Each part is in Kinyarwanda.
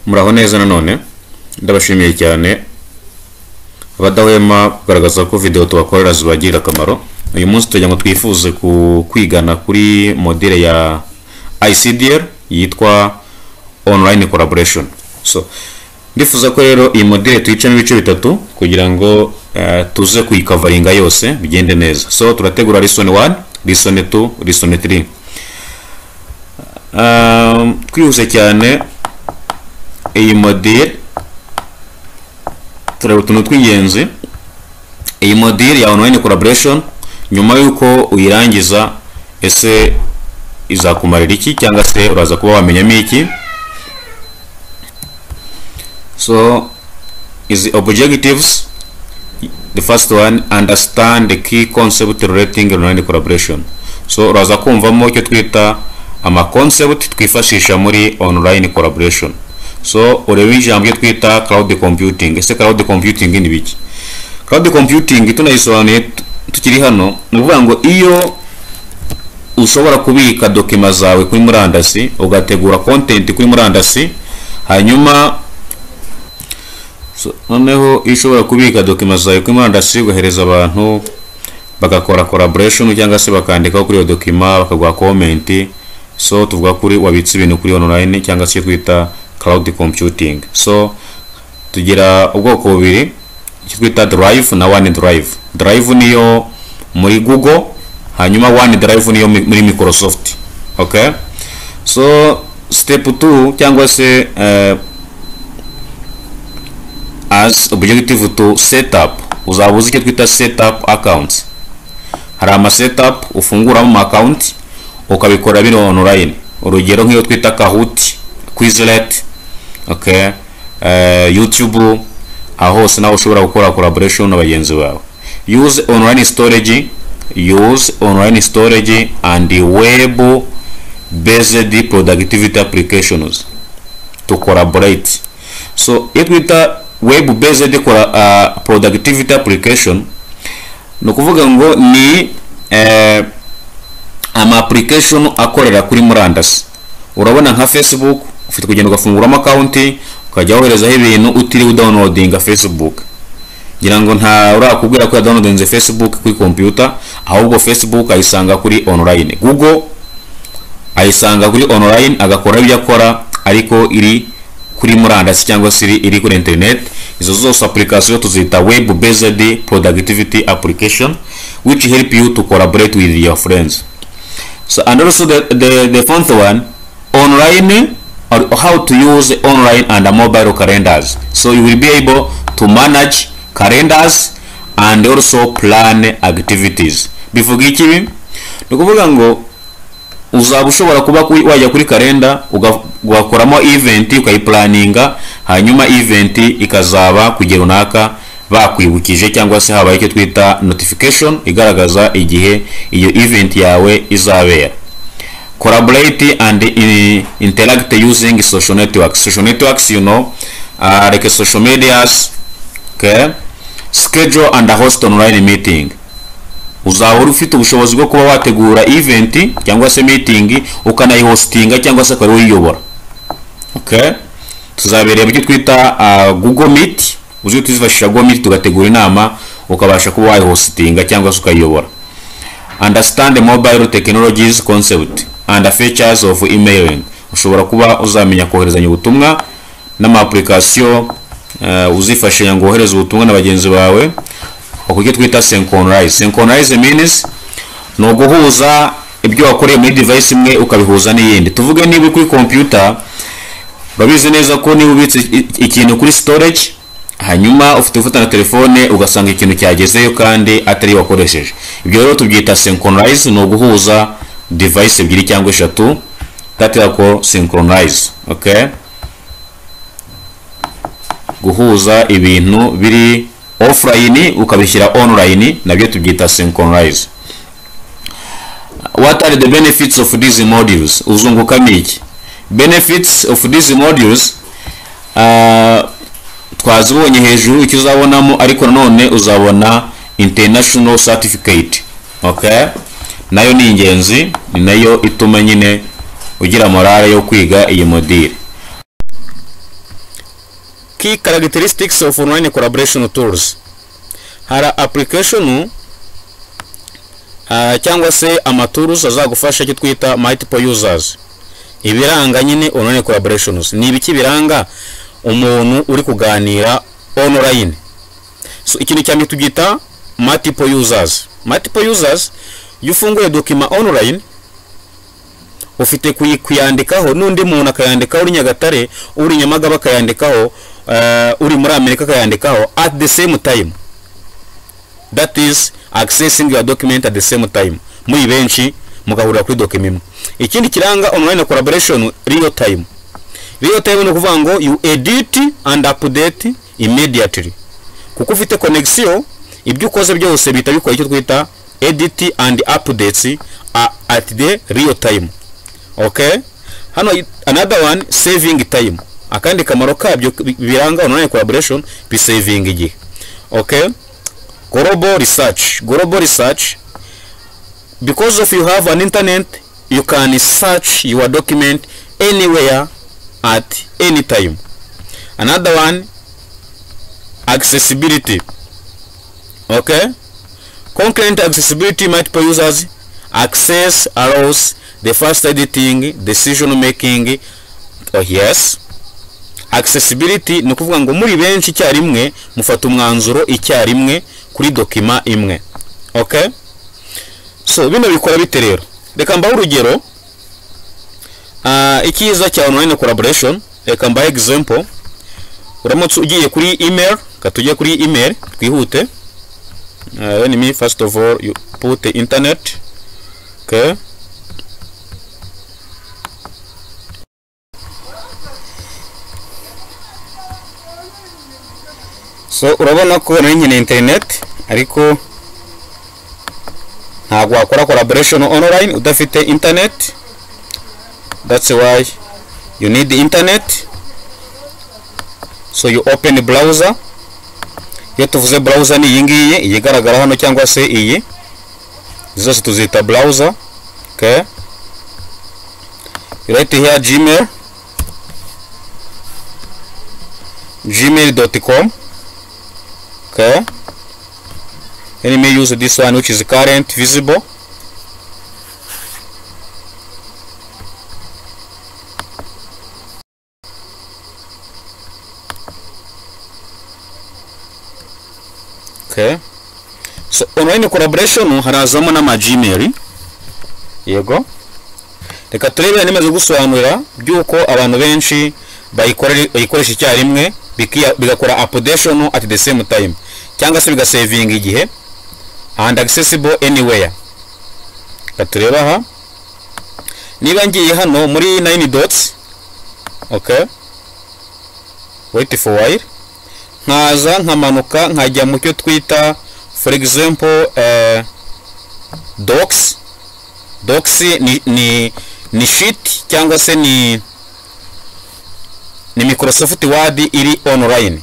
muraho neza nanone ndabashimiye cyane abadahwema kugaragaza ko videwo tubakorera zibagirira akamaro uyu munsi tugira ngo twifuze ku kwigana kuri modere ya ICDR yitwa online collaboration so ndifuza ko rero iyi modere tuyicamo ibice bitatu kugira ngo eh, tuze kuyikavaringa yose bigende neza so turategura lesson 1 lesson 2 lesson 3 Um, twihuse cyane iyi modire tureba utuntu tw'ingenzi iyi modire ya online collaboration nyuma y'uko uyirangiza ese izakumarira iki cyangwa se uraza kuba wamenyamo iki so is the objectives the first one understand the key concept relating online collaboration so uraza kumvamo icyo twita ama concept twifashisha muri online collaboration so urebe ijambo ryo twita cloud computing ese cloud computing ni biki cloud computing tunayisobanuye tu- tukiri hano ni ukuvuga ngo iyo ushobora kubika dokima zawe kuri murandasi ugategura content kuri murandasi hanyuma so, noneho iyo ushobora kubika dokima zawe kuri murandasi ugahereza abantu bagakora collaboration cyangwa se bakandikaho kuri iyo dokima bakaguha comment so tuvuga kuri wabitse ibintu kuri online cyangwa se icyo twita cloud computing so tugira ubwoko bubiri icyo twita drive na one drive drive niyo muri google hanyuma one drive niyo mi- muri microsoft okay so step 2 cyangwa se eh, as objective to set up uzaba uzi icyo twita set up accounts hari ama setup ufunguramo ama account ukabikora biri online urugero nk'iyo twita kahoot quizlet okay eh, youtube aho hose nawe ushobora gukora collaboration na bagenzi bawe use online storage use online storage and web based productivity applications to collaborate so iyo twita web based uh, productivity application ni ukuvuga ngo ni eh, ama application akorera kuri murandasi urabona nka facebook ufite kugenda ugafunguramo akawunti ukajya woherezaho ibintu utiriwe udownloadinga facebook ngira ngo nta urakubwira ko yadownloadinze facebook kuri computer ahubwo facebook ayisanga kuri online google ayisanga kuri online agakora ibyo akora ariko iri kuri murandasi cyangwa se iri- iri kuri internet izo zose application tuzita web based productivity application which help you to collaborate with your friends so and also the the, the fourth one online or how to use online and mobile calendars so you will be able to manage calendars and also plan activities bivuga iki ni ukuvuga ngo uzaba ushobora kuba kuri- wajya kuri kalenda uga- ugakoramo event ukayiplaninga hanyuma event ikazaba kujya runaka bakwibukije cyangwa se habaye icyo twita notification igaragaza igihe iyo event yawe izabera collaborate and i- interact using social networks social networks you know uh, like social medias okay schedule and host online meeting uzaba uri ufite ubushobozi bwo kuba wategura event cyangwa se meeting ukanayihostinga cyangwa se ukaba uyiyobora okay tuzabereye mu cyo twita uh, google meet uzi tuzifashisha google meet tugategura inama ukabasha kuba wayihostinga cyangwa se ukayiyobora understand mobile technologies concept and features of emailing ushobora kuba uzamenya koherezanya ubutumwa n'amapurikasiyo uh, uzifashisha ngo wohereze ubutumwa na bagenzi bawe uburyo twita synchronize synchronize means ni uguhuza ibyo wakoreye muri device imwe ukabihuza n'iyindi tuvuge niba uri kuri computer urabizi neza ko niba ubitse i- ikintu kuri storage hanyuma ufite gufata na telefone ugasanga ikintu cyagezeyo kandi atari yo wakoresheje ibyo rero tubyita synchronize ni uguhuza device ebyiri cyangwa eshatu that is called synchronize okay guhuza ibintu biri offline ukabishyira online nabyo tubyita synchronize what are the benefits of these modules uzungukamo iki benefits of these modules uh, twazibonye hejuru icyo uzabonamo ariko nanone uzabona international certificate okay nayo ni ingenzi ni nayo ituma nyine ugira morale yo kwiga iyi modire key characteristics of online collaboration tools hari application uh, cyangwa se amatools azagufasha icyo twita multiple users ibiranga nyine online collaborations ni ibiki biranga umuntu uri kuganira online so ikintu cyane tugita multiple users multiple users iyo ufunguye dokima online ufite kuyi- kuyandikaho n'undi muntu akayandikaho uri nyagatare uri nyamagaba akayandikaho uh, uri muri amerika akayandikaho at the same time that is accessing your document at the same time muri benshi mugahurira kuri document imwe ikindi kiranga online collaboration real time real time ni ukuvuga ngo you edit and update immediately kuko ufite connection ibyo ukoze byose bihita bikora icyo twita edit and updates are at the real time okay hano i- another one saving time akandi kamaro kabyo bi- biranga online collaboration bisavinga igihe okay global research global research because of you have an internet you can search your document anywhere at any time another one accessibility okay concurrent accessibility multiple users access allows the fast editing decision making oh yes accessibility ni ukuvuga ngo muri benshi icyarimwe mufata umwanzuro icyarimwe kuri dokima imwe okay so bino bikora bite rero reka mbahe urugero Ah, icyiza cya online collaboration reka mbahe example uramutse ugiye kuri email reka tujye kuri email twihute Ah, let me first of all you put the internet okay so urabona ko nari nyine interineti ariko ntabwo wakora collaboration online udafite internet that's why you need the internet so you open the browser iyo tuvuze browser ni iyi ngiyi iyi igaragara hano cyangwa se iyi Izi zose tuzita browser okay you write here gmail gmail.com okay let me use this one which is current visible okay so online collaboration harazamo n'ama gmail yego reka turebe nimaze gusobanurira by'uko abantu benshi bayikore- bayikoresha icyarimwe bikia- bigakora updation at the same time cyangwa se bigasevinga igihe and accessible anywhere reka turebe aha niba ngiye hano muri 9 dots okay wait for while nkaza nkamanuka nkajya mu cyo twita for example eh, docs docs ni ni ni sheet cyangwa se ni ni microsoft word iri online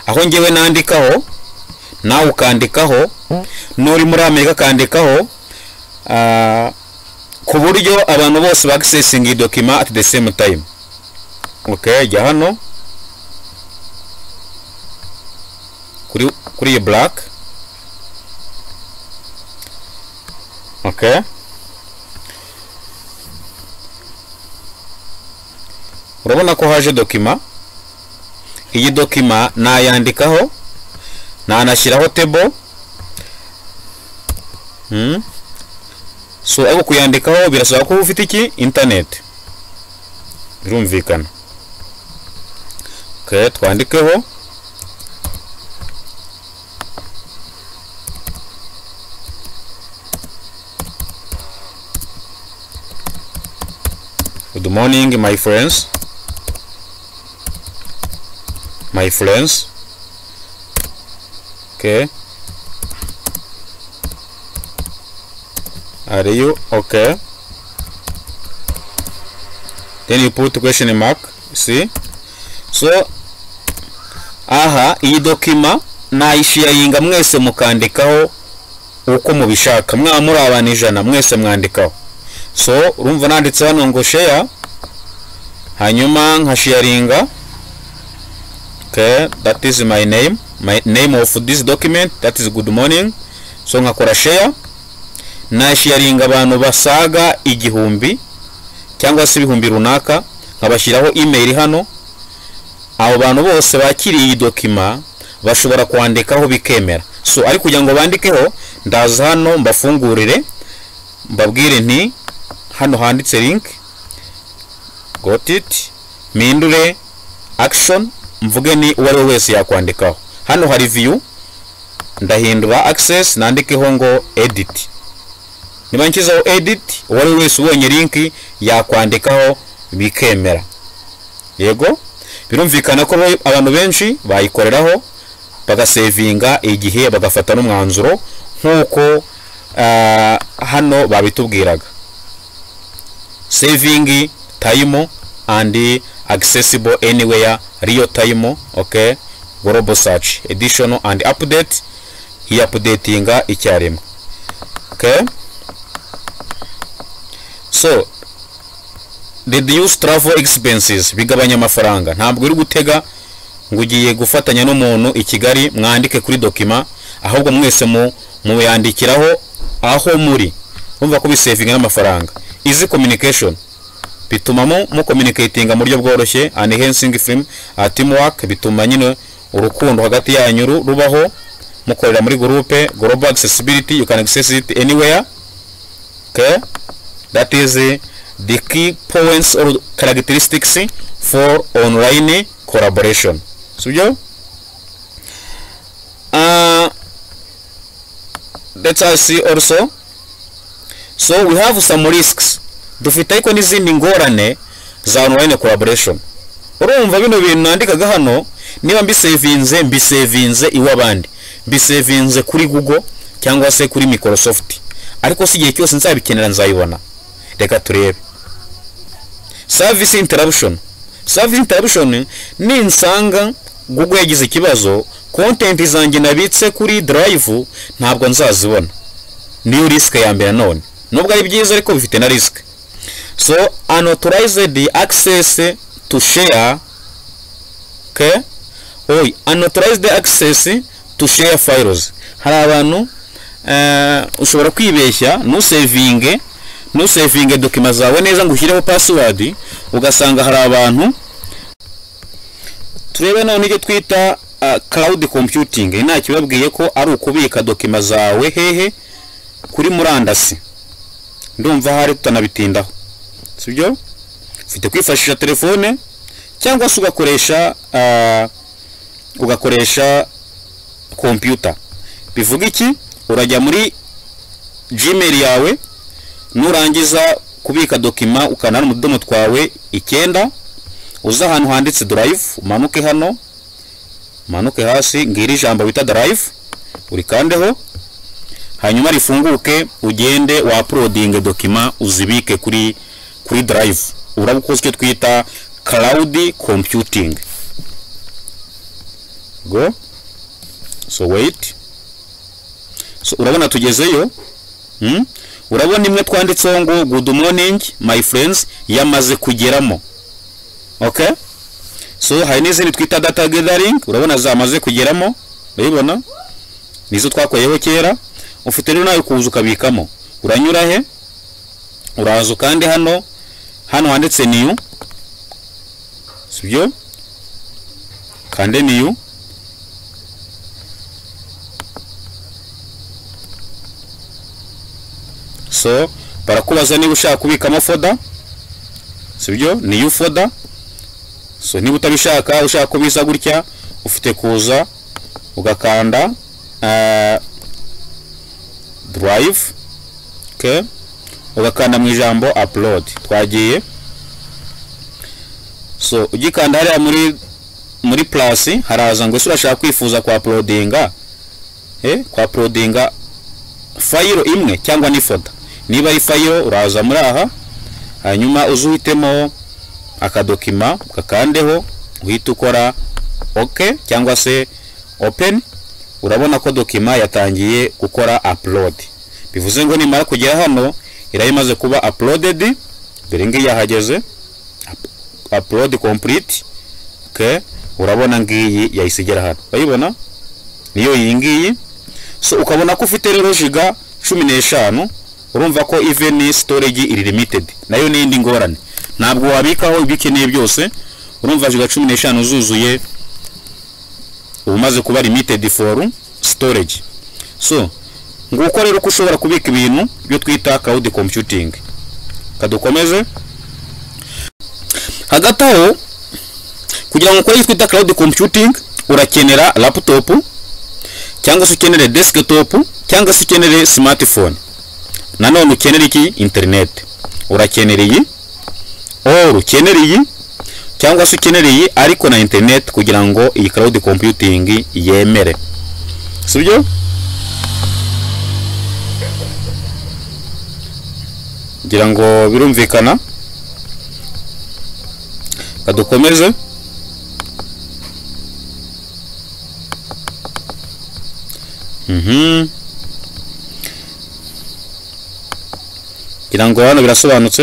aho ngewe nandikaho nawe ukandikaho n'uri muri amerika akandikaho ah, ku buryo abantu bose ba accessing iyi document at the same time okay jya hano kuri kuri iyi black okay urabona ko haje dokima iyi dokima nayandikaho nanashyiraho table hmm. so ariko kuyandikaho birasaba ko ufite iki internet birumvikana okay, twandikeho Good morning, my friends. My friends. Okay. Are you okay? Then you put question mark. See? So, aha, iyi dokima nayisharinga mwese mukandikaho uko mubishaka. Mwaba muri abantu ijana mwese mwandikaho. so urumva nanditse hano ngo share hanyuma nkasharinga okay that is my name my name of this document that is good morning so nkakora share nasharinga abantu basaga igihumbi cyangwa se ibihumbi runaka nkabashyiraho email hano abo bantu bose bakiriye iyi dokima bashobora kwandikaho bikemera so ariko kugira ngo bandikeho ndaza hano mbafungurire mbabwire nti hano handitse link got it mpindure action mvuge ni uwo ari we wese yakwandikaho hano hari view ndahindura access nandikeho ngo edit niba nshyizeho edit uwo ari we wese ubonye link yakwandikaho bikemera yego birumvikana ko abantu benshi bayikoreraho bagasevinga igihe bagafata n'umwanzuro nk'uko ah, hano babitubwiraga saving time and accessible anywhere real time okay global search additional and update iyi updatinga icyarimwe okay so reduce travel expenses bigabanya amafaranga ntabwo uri gutega ngo ugiye gufatanya n'umuntu i kigali mwandike kuri dokima ahubwo mwese mu muyandikiraho aho muri umva ko bisevinga n'amafaranga izi communication bituma mu mukomunikatinga mu buryo bworoshye and enhancing film uh, teamwork bituma nyine urukundo hagati yanyu ru- rubaho mukorera muri groupe global accessibility you can access it anywhere okay that is uh, the key points or characteristics for online collaboration sibyo uh, let us see also so we have some risks dufite ariko n'izindi ngorane za online collaboration urumva bino bintu nandikaga hano niba mbisevinze mbisevinze iw'abandi mbisevinze kuri google cyangwa se kuri microsoft ariko si igihe cyose nzabikenera nzayibona reka turebe service interruption service interruption ninsanga google yagize ikibazo content zanjye nabitse kuri drive ntabwo nzazibona niyo risk ya mbere none nubwo ari byiza ariko bifite na risk so unauthorized access to share okay oy unauthorized access to share files hari abantu eh, ushobora kwibeshya ntusevinge ntusevinge dokima zawe neza ngo ushyireho password ugasanga hari abantu turebe none icyo twita uh, cloud computing nta kibabwiye ko ari ukubika dokima zawe hehe kuri murandasi ndumva hari tutanabitindaho sibyo ufite kwifashisha telefone cyangwa se ugakoresha ah, ugakoresha kompiyuta bivuga iki urajya muri gmail yawe nurangiza kubika dokima ukanara mu tudomo twawe icyenda uza ahantu handitse drive umanuke hano umanuke hasi ngiri ijambo bita drive urikandeho hanyuma rifunguke ugende wa uploading dokima uzibike kuri kuri drive uraba ukoze icyo twita cloud computing go so wait so urabona tugezeyo hmm? urabona imwe twanditseho ngo good morning my friends yamaze kugeramo okay so hari n'izindi twita data gathering urabona zamaze kugeramo urabibona nizo twakoreyeho kera ufite rero nawe kuza ukabikamo uranyura he uraza ukande hano hano handitse niyu sibyo kande niyu so barakubaza niba ushaka kubikamo foda sibyo niyu foda so niba utabishaka ushaka kubisa gutya ufite kuza ugakanda ah, drive okay ugakanda mu ijambo upload twagiye so ugikanda hariya muri muri plus haraza ngo ese urashaka kwifuza kwa uploadinga eh kwa uploadinga fayiro imwe cyangwa n'ifoto niba ari fayiro uraza muri aha hanyuma uze uhitemo akadokima ukakandeho uhita ukora ok cyangwa se open urabona ko dokima yatangiye gukora upload bivuze ngo nimara kugera hano iraba imaze kuba uploaded dore ngiyi yahageze Up- upload complete okay urabona ngiyi yahise igera hano urayibona niyo iyi ngiyi so ukabona ko ufite rero jiga cumi n'eshanu urumva ko even storage iri limited nayo n'indi ngorane ntabwo wabikaho ibyo ukeneye byose urumva jiga cumi n'eshanu zuzuye uba umaze kuba limited for storage so nguko rero ko ushobora kubika ibintu byo twita cloud computing kadukomeze hagati aho kugira ngo ukore icyo twita cloud computing urakenera laptop cyangwa se ukenere desktop cyangwa se ukenere smartphone nanone ukenera iki internet urakenera iyi or ukenera iyi cyangwa se ukenera iyi ariko na internet kugira ngo iyi cloud computing yemere sibyo ngira ngo birumvikana kadukomeze ngira ngo hano birasobanutse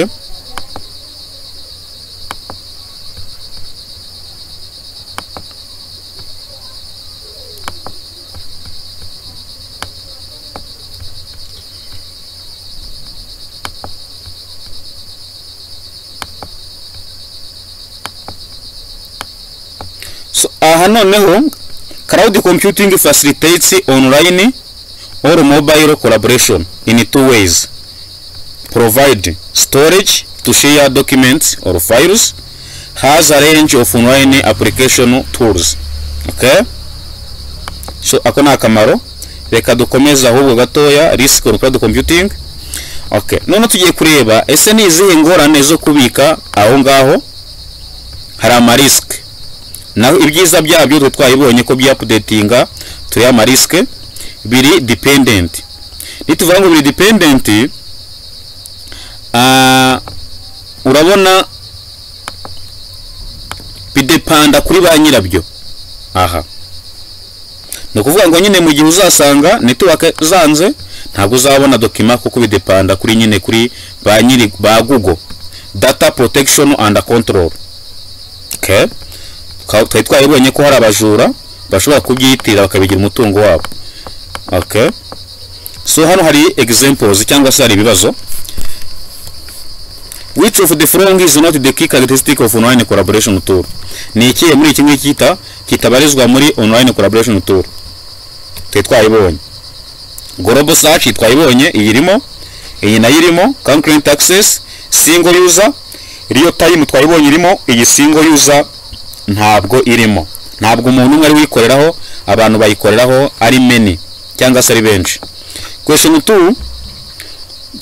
So, aha noneho cloud computing facilitates online or mobile collaboration in two ways provide storage to share documents or files has a range of online application tools okay so ako ni akamaro reka dukomeze ahubwo gatoya risk on cloud computing okay none tugiye kureba ese ni izihe ngorane zo kubika aho ngaho hari amarisk naho ibyiza byabyo twe twabibonye ko byapudetinga turi amarisike biri dipendenti nituvuga ngo biri dipendenti urabona bidepanda kuri ba nyirabyo aha ni ukuvuga ngo nyine mu gihe uzasanga netiwake zanze ntabwo uzabona dokima kuko bidepanda kuri nyine kuri ba nyiri ba google data protection and control okay twari twabibonye ko hari abajura bashobora kubyitira bakabigira umutungo wabo okay so hano hari examples cyangwa se hari ibibazo which of the following is not the key characteristic of online collaboration tool ni ikihe muri iki ngiki kita kitabarizwa muri online collaboration tool twari twayibonye global search twayibonye iyi irimo iyi nayo irimo concurrent access single user real time twayibonye irimo iyi single user ntabwo irimo ntabwo umuntu umwe ari wikoreraho abantu bayikoreraho ari meni cyangwa se ari benshi question two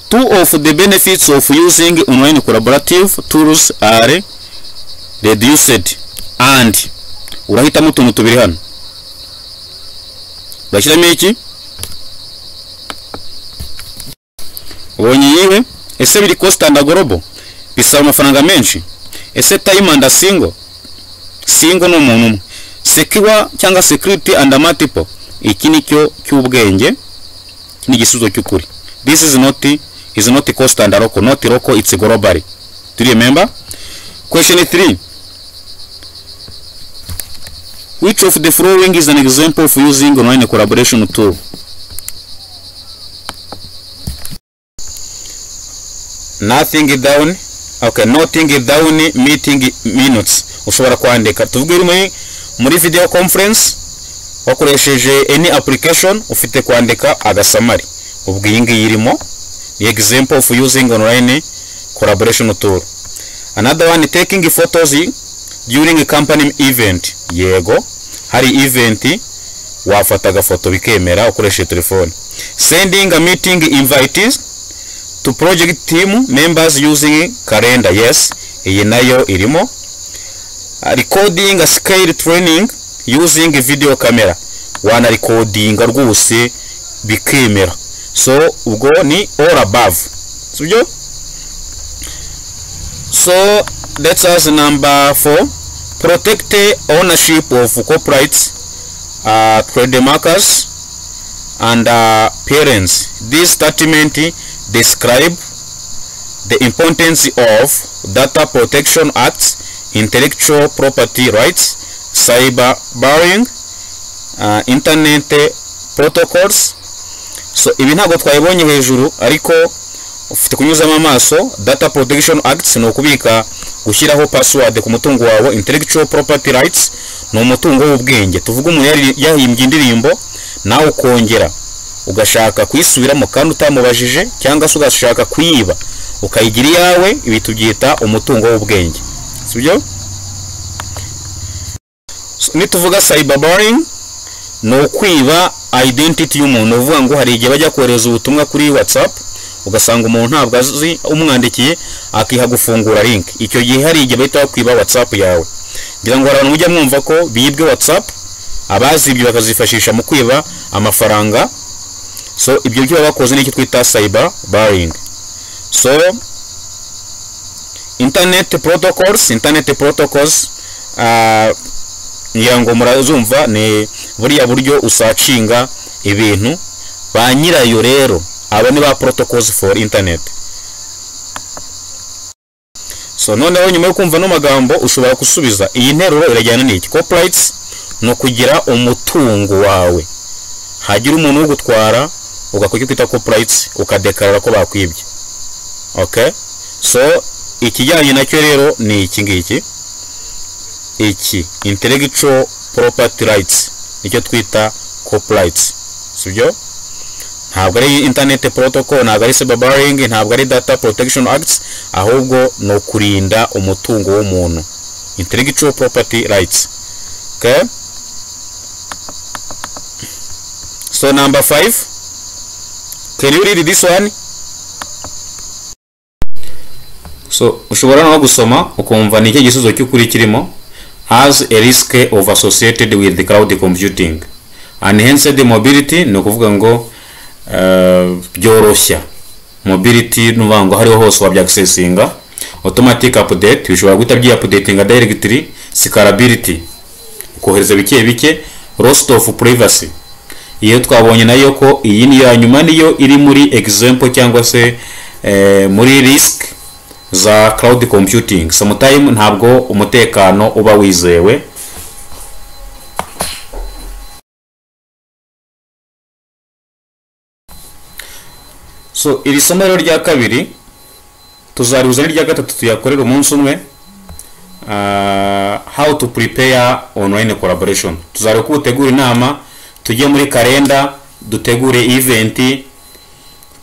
two of the benefits of using online collaborative tools are reduced and urahitamo utuntu tubiri hano urashyiramo iki ubonye yiwe ese biri cost and global bisaba amafaranga menshi ese time and single singo ni umuntu umwe sekiwa cyangwa security and multiple iki ni cyo cy'ubwenge ni igisubizo cy'ukuri this is not is not cost and local not local it's global do you remember question 3 which of the following is an example of using online collaboration tool nothing down okay noting down meeting minutes ushobora kwandika tuvuge muri muri video conference wakoresheje any application ufite kwandika agasamari ubwo iyi ngiyi irimo ni example of using online collaboration tool another one taking photos during company event yego hari event wafata agafoto bikemera ukoresheje telefone sending a meeting invites to project team members using calendar yes iyi nayo irimo recording a scale training using video camera wanarikodinga rwose bikemera so ubwo ni all above sibyo so that's us number four protect ownership of copyrights uh, trademarks and uh, parents this statement describe the importance of data protection acts intellectual property rights cyber barring uh, internet protocols so ibi ntabwo twayibonye hejuru ariko ufite kunyuzamo amaso data protection acts ni ukubika gushyiraho password ku mutungo wawe intellectual property rights ni umutungo w'ubwenge tuvuga umuntu yari- yahimbye indirimbo nawe ukongera ugashaka kuyisubiramo kandi utamubajije cyangwa se ugashaka kuyiba ukayigira iyawe ibi tubyita umutungo w'ubwenge sibyo So, nituvuga cyberbarring ni ukwiba identity y'umuntu ni ukuvuga ngo hari igihe bajya kohereza ubutumwa kuri whatsapp ugasanga umuntu ntabwo azi umwandikiye akiha gufungura link icyo gihe hari igihe bahita bakwiba whatsapp yawe ngira ngo hari abantu mujya mwumva ko bibwe whatsapp abazibye bakazifashisha mu kwiba amafaranga so ibyo byo baba bakoze nicyo twita cyber barring so internet protocols internet protocols ah, ngira ngo murazumva ni buriya buryo usacinga ibintu ba nyirayo rero aba ni ba protocols for internet so noneho nyuma yo kumva ano magambo ushobora gusubiza iyi nteruro irajyana n'iki copyrights ni ukugira umutungo wawe hagira umuntu ugutwara ugakora icyo twita copyrights ukadekarara ko bakwibye okay so ikijyanye nacyo rero ni iki ngiki iki intellectual property rights nicyo twita copyrights sibyo ntabwo ari internet protocol ntabwo ari cyberbarring ntabwo ari data protection acts ahubwo ni ukurinda umutungo w'umuntu intellectual property rights okay so number five can you read this one so ushobora no gusoma ukumva ni iki igisubizo cy'ukuri kirimo has a risk of associated with cloud computing enhanced mobility ni ukuvuga ngo eh, byoroshya mobility ni ukuvuga ngo aho ariho hose wabyaccesinga automatic update bishobora guhita byiyapdatinga directly scalability kohereza bike bike loss of privacy iyo twabonye nayo ko iyi ni iya nyuma niyo iri muri example cyangwa se eh, muri risk za cloud computing sometimes ntabwo umutekano uba wizewe so iri somo rero rya kabiri tuzarihuza n'irya gatatu tuyakorera umunsi umwe Ah, how to prepare online collaboration tuzareba uko utegura inama tujye muri kalenda dutegure event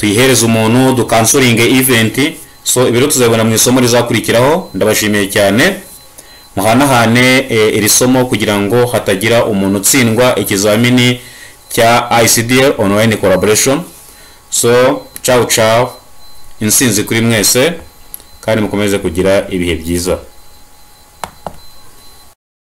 tuyihereze umuntu dukansoringe event so ibiro tuzabibona mu isomo rizakurikiraho ndabashimiye cyane muhanahane eh, iri somo kugira ngo hatagira umuntu utsindwa ikizamini cya ICDL online collaboration so ciao ciao insinzi kuri mwese kandi mukomeze kugira ibihe byiza